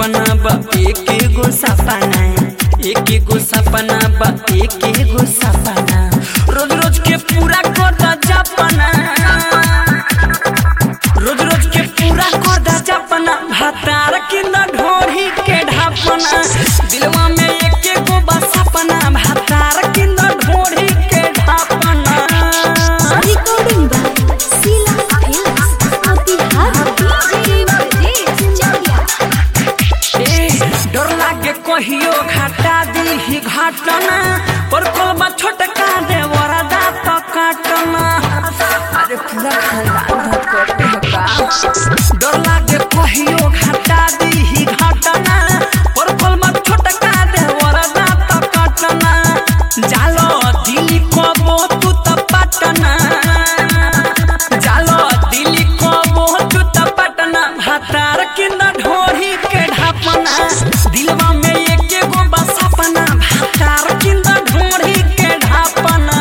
सपना बा एक एगो सपना एक एगो सपना बा एक एगो सपना रोज रोज के पूरा कर दा जपना रोज रोज के पूरा कर दा जपना भातार किंद ढोरी के ढापना दिलवा में एक एगो बा सपना भातार किंद ढोरी के ढापना Recording by Sila Films. Motihari DJ Brajesh Chakia. ए, डर लागे कहियो घाटा दी घाटना पर कोलबा छोटका दे वरदा तो काटना अरे पूरा खानदान धकटे का डर लागे कहियो घाटा दी घाटना पर कोलबा छोटका दे वरदा तो काटना जालो दिली कबो तू तो पटना जालो दिली कबो तू तो पटना भातार किंद ढोरी के ढापना दिलवा में एक एगो बा सपना भातार किंद ढोरी के ढापना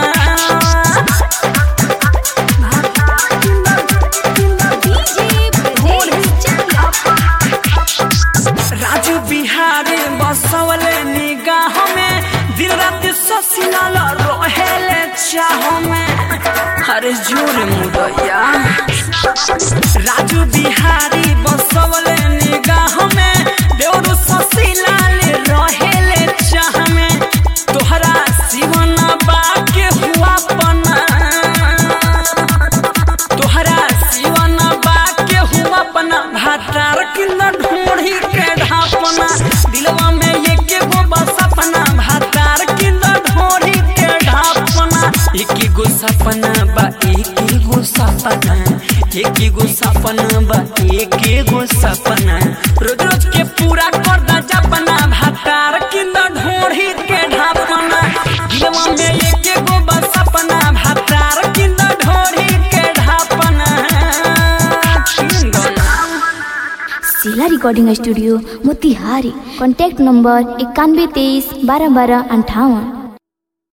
DJ Brajesh Chakia. Raju Bihari बसवले निगाह में दिल रात ससिलाल रहेले चाह में अरे जोर मुदैया राजू बिहारी बसवले निगाह में देवरु ससिलाल रहेले चाह में तोहरा जीवन बाके हुआ पना तोहरा जीवन बाके हुआ अपना भातार किंद ढूंढी के ढापना दिलवा में एक एगो बस सपना भातार किंद ढूंढी के ढापना एक एगो सपना बा एक एगो सपना एक एगो सपना बा एक एगो सपना रोज रोज के पूरा कर दा जपना भातार किंद ढूंढी के ढापना दिलवा में एक एगो बस सपना भातार किंद ढूंढी के ढापना किंद ना Sila Recording Studio Motihari. Contact number इक्यानवे तेईस बारह बारह अंठावन